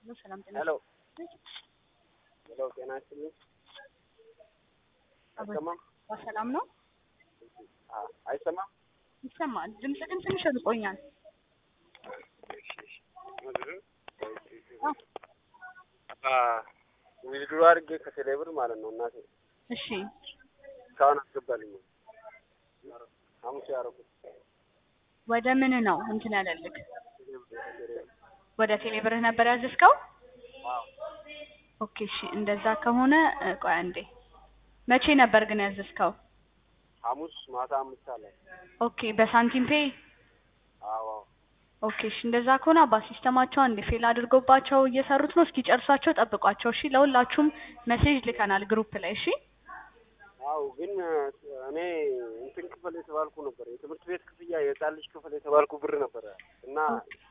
ሄሎ ሰላም ጤና ሄሎ ሄሎ፣ ጤና ይስጥልኝ። አይሰማም? በሰላም ነው? አ- አይሰማም? ይሰማል። ድምጽ ግን ትንሽ ርቆኛል። ዊዝድሮ አድርጌ ከቴሌብር ማለት ነው እናቴ እሺ እስካሁን አስገባልኝ ሐሙስ ያደረኩት ወደ ምን ነው እንትን ያለልክ? ወደ ቴሌብርህ ነበር ያዘዝከው? ኦኬ እሺ፣ እንደዛ ከሆነ እ፣ ቆይ አንዴ። መቼ ነበር ግን ያዘዝከው? ሐሙስ ማታ አምስት አለ። ኦኬ በሳንቲም ፔ አዎ ኦኬ እሺ፣ እንደዛ ከሆነ አባ ሲስተማቸው አንዴ ፌል አድርጎባቸው እየሰሩት ነው። እስኪ ጨርሳቸው ጠብቋቸው። እሺ፣ ለሁላችሁም ሜሴጅ ልከናል ግሩፕ ላይ። እሺ አዎ፣ ግን እኔ እንትን ክፍል የተባልኩ ነበር የትምህርት ቤት ክፍያ የህፃን ልጅ ክፍል የተባልኩ ብር ነበረ እና